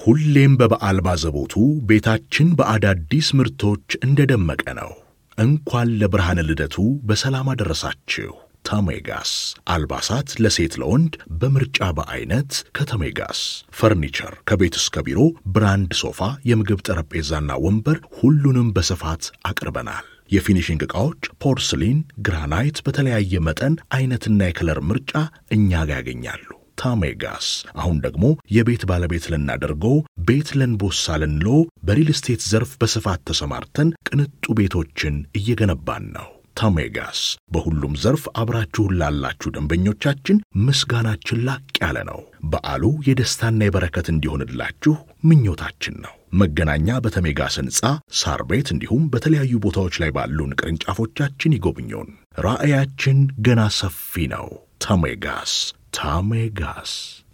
ሁሌም በበዓል ባዘቦቱ ቤታችን በአዳዲስ ምርቶች እንደደመቀ ነው። እንኳን ለብርሃነ ልደቱ በሰላም አደረሳችሁ። ተሜጋስ አልባሳት ለሴት ለወንድ በምርጫ በአይነት ከተሜጋስ ፈርኒቸር ከቤት እስከ ቢሮ ብራንድ ሶፋ፣ የምግብ ጠረጴዛና ወንበር ሁሉንም በስፋት አቅርበናል። የፊኒሽንግ ዕቃዎች ፖርስሊን፣ ግራናይት በተለያየ መጠን አይነትና የከለር ምርጫ እኛ ጋር ያገኛሉ። ታሜጋስ አሁን ደግሞ የቤት ባለቤት ልናደርጎ ቤት ለንቦሳ ልንሎ በሪል ስቴት ዘርፍ በስፋት ተሰማርተን ቅንጡ ቤቶችን እየገነባን ነው። ታሜጋስ በሁሉም ዘርፍ አብራችሁን ላላችሁ ደንበኞቻችን ምስጋናችን ላቅ ያለ ነው። በዓሉ የደስታና የበረከት እንዲሆንላችሁ ምኞታችን ነው። መገናኛ በተሜጋስ ሕንፃ ሳር ቤት እንዲሁም በተለያዩ ቦታዎች ላይ ባሉን ቅርንጫፎቻችን ይጎብኙን። ራዕያችን ገና ሰፊ ነው። ተሜጋስ ታሜጋስ